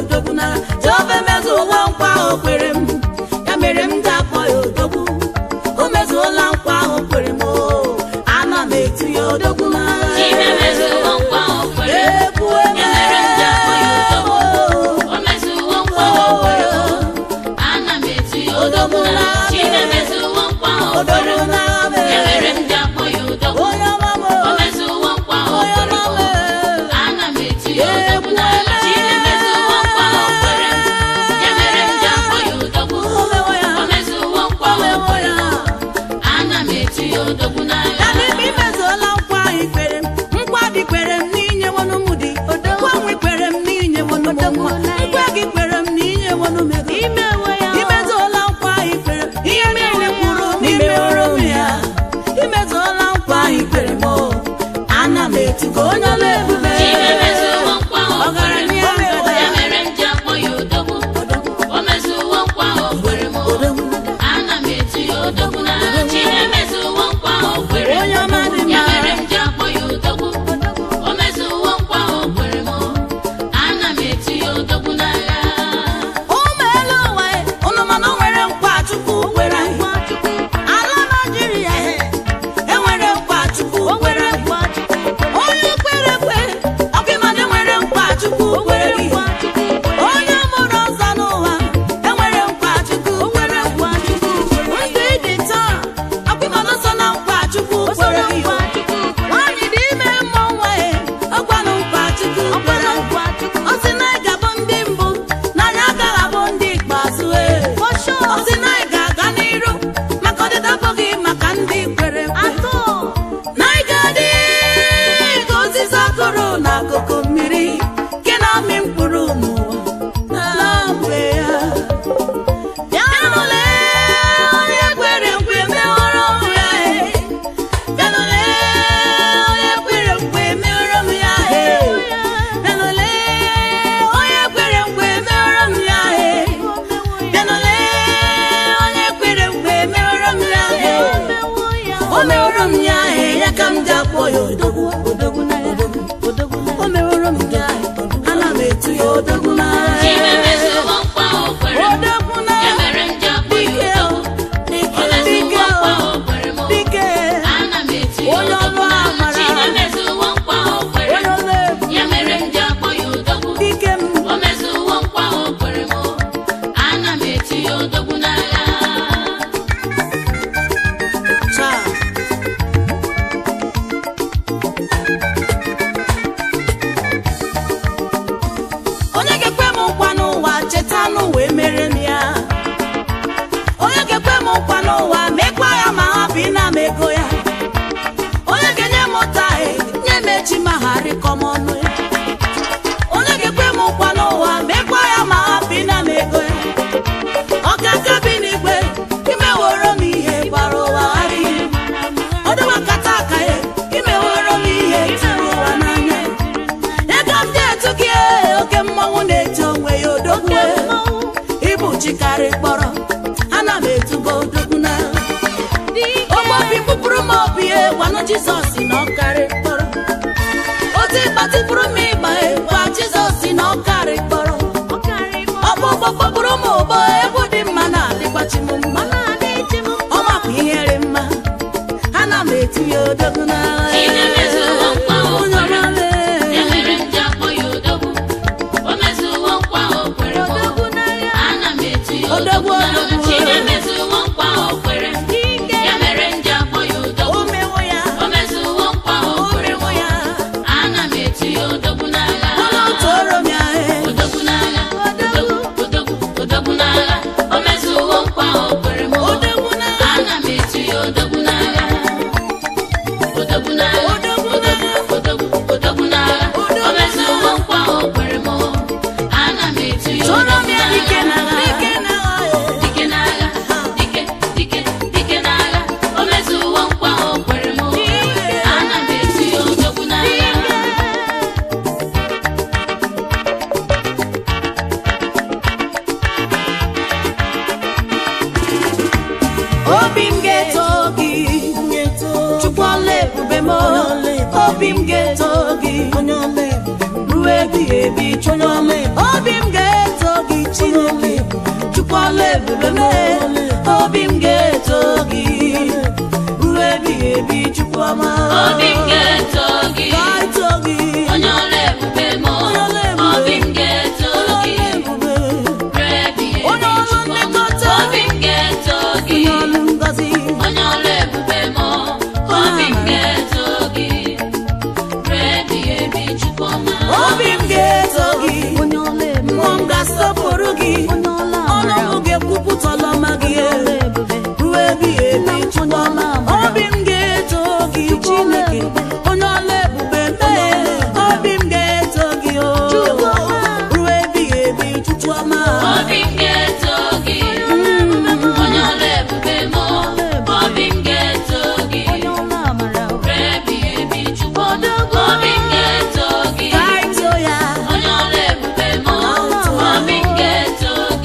odogwu n'agha jehova emezuola nkwa ahụ kwere m ya mere m ji akpọ ya odogwu o mezuola nkwa ahụ kwere m o ana m etu ya odogwu n'agha Chimemezuo nkwa o kwere m. Ekwu Ya mere m ji akpọ ya odogwu. eme O mezuo nkwa o kwere m. Ana m etu ya odogwu n'agha. Chimemezuo nkwa o kwere odogwu m. n'agha Ya mere mere m ji akpọ ya odogwu. onye ọma m O mezuo nkwa o onye kwere ọma m. m Ana m etu ya odogwu n'agha. Chimemezuo nkwa o kwere m. Ya mere m ji akpọ ya odogwu. omewo ya O mezuo nkwa o omewo kwere ya m. Ana m etu ya odogwu n'agha. ya n'ime imezuola nkwa ahụ ikwere m nkwa dị kwere m n'inye wọnụ m dị nkwa nwe kwere m n'inye wọnụ m nwa nkwa gị kwere m n'inye wọnụ m ego imezuola nkwa ahụ ikwere m ihe niile kwuru n'imeworo m ya imezuola nkwa ahụ ikwere m o ana m etugo onye ọla ebube Chimemezuo nkwa o kwere m. ọgaranya ngada Ya mere m ji akpọ ya odogwu. O mezuo nkwa o kwere m. Ana m etu ya odogwu n'agha. Chimemezuo nkwa o kwere m. onye ọma dị Ya mma mere m ji akpọ ya odogwu. O mezuo nkwa o kwere m. Ana m etu ya odogwu n'agha. ụmụ elu ụwa e, unu ma na o nwere nkwa chukwu kwere anyị ala naijiria e, enwere nkwa chukwu kwere anyị. onye kwere ekwe ọkụ ịma na enwere nkwa chukwu kwere gị onye mụrụ ọzọ n'ụwa enwere nkwa chukwu kwere nkwa chukwu ndụ ịdị taa ọkụ ịma na so na nkwa chukwu kwere gị nwaanyị dị ime mmụọ nwa e ọkwanụ nkwa chukwu kwere ọ sị na ị ga-abụ ndị mbụ na anyị agaghị abụ ndị ikpeazụ e ọ sị na ị ga-aga n'iru maka ọdịda abụghị maka ndị kwere ekwe na ị ga-adị ka osisi akụrụ n'akụkụ mmiri nke na-amị mkpụrụ n'ụwa na mgbe ya bịanụle onye kwere nkwe meworo m ya e bịanụle onye kwere nkwe meworo m ya e bịanụle onye kwere nkwe meworo m ya e bịanụle onye kwere nkwe meworo m ya e o meworo m ya e ya ka m ji akpọ ya odogwu odogwu na ya o meworo m ya e ana m etu ya odogwu na ya Chimemezuo nkwa o kwere m. odogwu na Ya ya mere m ji akpọ ya dike o odogwu. dike O mezuo dike nkwa o o kwere m. dike Ana m etu ya Onye odogwu ọlụ n'agha. amara. Chimemezuo nkwa o kwere onye m. ọla ebu Ya mere m ji akpọ ya odogwu. dike m O mezuo nkwa o kwere m. Ana m etu ya odogwu n'agha. taa onye ga-ekwe m nkwa n'ụwa cheta n'ụwa emere m ya onye ga-ekwe m nkwa n'ụwa mekwa ya ma hapụ ịna m ego ya onye ga-enye m ụta e nye m echi ma ha rịkọ m ọnụ ya onye ga-ekwe m nkwa n'ụwa mekwa ya ma hapụ ịna m ego ya ọ ga-aka bi n'igwe imeworo m ihe gbara ụwa adịghị ọdịwa kata aka ya imeworo m ihe tụrụ ụwa n'anya ego m dị etu gị ee, oke mmọnwụ na-eji onwe ya odogwu ịbụ chikarị kpọrọ ana m etugo odogwu na ogbe obi kpụpụrụ m obi e gwanụ jizọs na ọkarị kpọrọ otu ịgbatịpụrụ m ịgba e gwa jizọs na ọkarị kpọrọ ọkpụ ụgbọ kpọpụrụ m ụgbọ egwu dị mma na-adịgbachi m mma ọ mapụ ihe dị mma ana m eti ya odogwu na Chimemezuo nkwa o onye kwere m. ọma lee. Ya mere m ji akpọ ya odogwu. O mezuo nkwa o kwere m. Ana m etu ya odogwu n'agha. Odogwu, Chimemezuo nkwa o kwere m. Ya mere m ji akpọ ya odogwu. O mewo ya O mezuo nkwa o o kwere m. mewo ya Ana m etu ya odogwu n'agha. ọnụ tụrụ m ya e Odogwu n'agha. Odogwu, odogwu, odogwu n'agha. O mezuo nkwa o kwere m. odogwu na Ana m etu ya odogwu n'agha. Odogwu n'agha. Odogwu Odogwu, odogwu, odogwu n'agha. O mezuo nkwa o kwere m. Ana m etu ya tụrụ m odogwu ya dike na n'agha. dike na Dike n'agha, dike, dike, dike n'agha. O mezuo nkwa o kwere m. Ana m etu ya odogwu n'agha. obi m ga-eto gị chukwu ọla ebube m obi m ga-eto gị ruo ebighị ebi chukwu obi m ga chukwu ọla ebube mee obi m ga-eto gị ruo ebighị ebi chukwu ọma obi m ga-eto gị ga-eto gị onye ọla ebube m Onye ọla ebube. obi m ga-eto ọla gị ebube ruo ebighị ebi Onye ọrụ Chukwu ọma. nlekọta. obi m ga-eto gị onye ọrụ ngozi onye ọla ebube m obi m ga-eto gị ruo ebighị ebi Chukwu ọma. obi m ga-eto gị onye ọla ebube mmụọ m ga-asọpụrụ gị onye ọla ọnụ amara m ga-ekwupụta ọlọma gị ọla ebube ruo ebighị ebi chukwu ọma obi m ga-eto gị chineke onye ọla ebube mee obi m ga-eto gị o ruo ebighị ebi chukwu ọma obi m ga-eto gị onye ọla ebube m obi m ga-eto gị onye ọla amara ruo ebighị ebi Chukwu ọma. obi m ga-eto gị ka anyị too ya onye ọla ebube m obi m ga-eto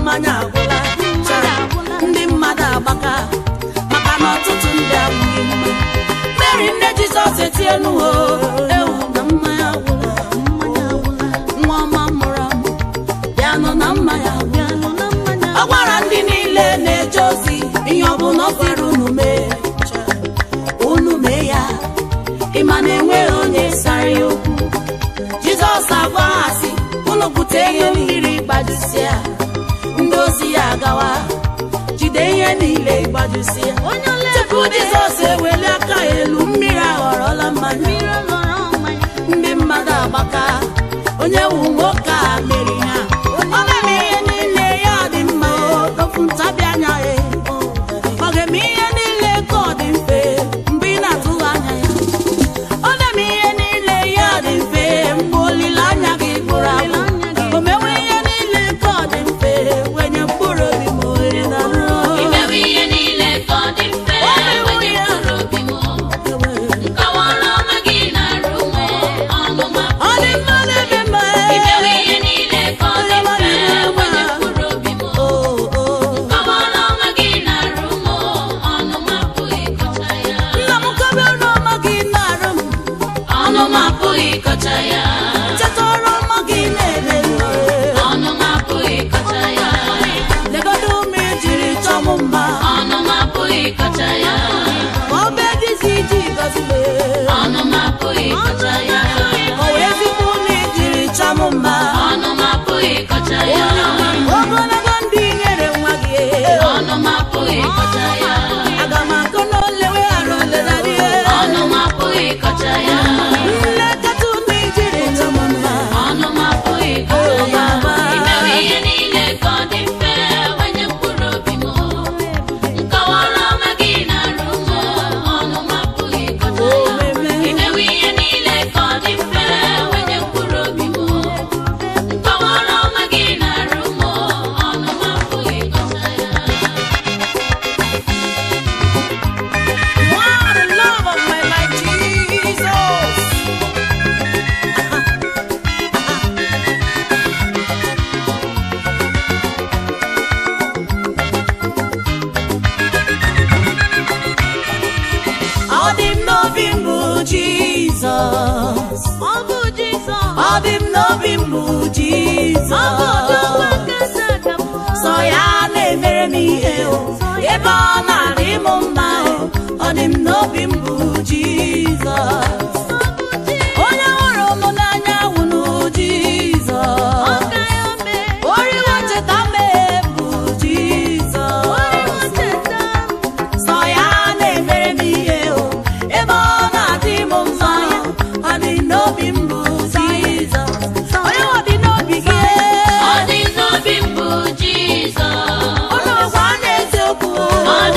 mmanya agwụla Cha, ndị mmadụ agbaka maka na ọtụtụ ndị abụghị mma mary nne jizọs etienuho ewu na mmanya agwụla nwa ọma mụrụ amụ bịanụ na mmanya agwụla ọ gwara ndị niile na-eje ozi ihe ọbụla ọ sịrị unu mee unu mee ya ịma na enweghị onye sara ya okwu jizọs agbaghasị unu bute ihe mmiri gbajusịa ndị ozi ya agawa jide ihe niile gbajusịa tupu jizọs eweli aka ya elu mmiri aghọrọla mmanya ndị mmadụ agbaka onye wu nwoke a meri ha ọ na-eme ihe niile ya dị mma ofu ntabi anya ya ọ ga-eme ihe niile ka ọ dị mfe mgbe ị na-atụghị anya ya ọ na-eme ihe niile ya dị mfe mgbe olileanya gị gbụrụ agbụ o mewe ihe niile ka ọ dị mfe wenye mkpụrụ obi ma ohere na imewe ihe niile ka ọ dị mfe wenye mkpụrụ obi m nkọwara ọma gị na-arụ m ọnụ ma ọ dị mma n'ebe mma imewe ihe niile ka ọ dị mfe wenye mkpụrụ obi m Oh, oh. nkọwara ọma gị na-arụ m ọnụ ma apụghị ịkọcha ya nna m kobe ọrụ ọma gị na-arụ m ọnụ ma apụghị ịkọcha ya cheta ọrụ ọma gị na-eme m ọnụ ma apụghị ịkọcha ya legodo ume jiri chọọ m mma ọnụ ma apụghị ịkọcha ya ma ọ bụ edizi iji gọzile ọnụ ma apụghị ịkọcha ya o wee zikwa ume jiri chọọ m mma ọnụ ma apụghị ịkọcha ya ogologo ndị nyere nwa gị ọnụ ma apụghị ịkọcha ya aga m akụ n'ole weghara oledadị ọnụ ma apụghị ịkọcha ya nlekọta ume jiri chọọ m mma ọnụ ma apụghị ịkọcha ya imewe ihe niile ka ọ dị mfe wenye mkpụrụ obi m nkọwara ọma gị na-arụ m ọnụ ma apụghị ịkọcha ya imewe ihe niile ka ọ dị mfe wenye mkpụrụ obi m nkọwara ọma gị na-arụ m ọnụ ma apụghị ịkọcha ya You are the love of my life, Jesus. Ọ dị m n'obi m bụ Jizọs. Ọ dị m n'obi m bụ Jizọs. Sọ ya na-emere m ihe o ebe ọ na-adị m mma o ọ dị m n'obi m bụ Jizọs onye hụrụ m n'anya wụnụ Jizọs oriwo cheta m bụ Jizọs sọ ya na-emere m ihe o ebe ọ na-adị m mma ọ dị n'obi m bụ Jizọs onye ọ dị n'obi gị ọ dị n'obi m bụ Jizọs ụlọ gwa n'eziokwu ọ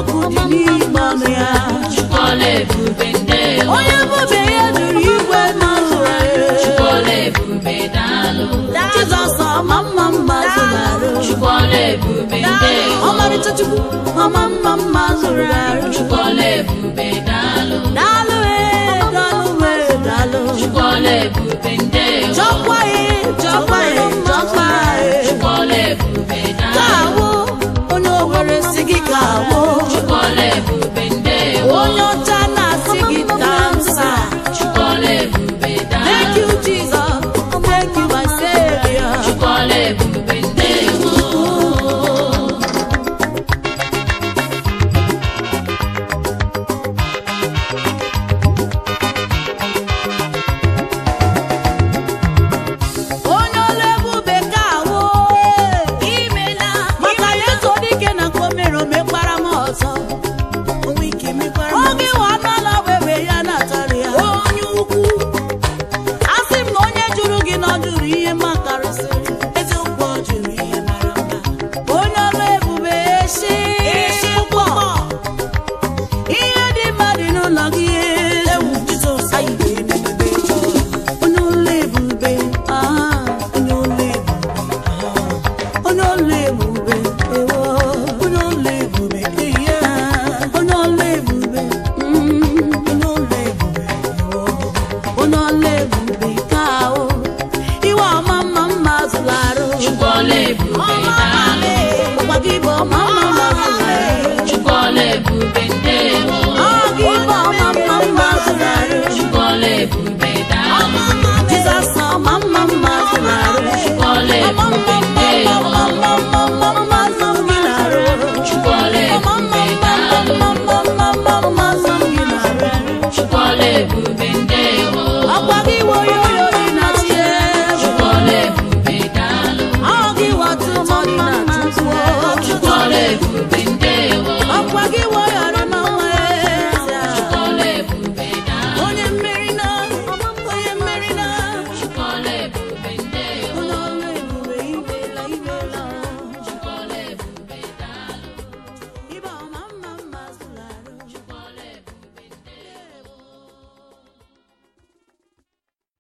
okwu dị n'ime ọnụ ya Chukwuola ebube ndewo onye bụbe ya duru igwe n'ụwa Chukwuola ebube daalụ Jizọs ọma mma mma zụrụ arụ Chukwuola ebube ndewo ọmarịcha Chukwu ọma mma mma zụrụ arụ Chukwuola ebube daalụ daalụ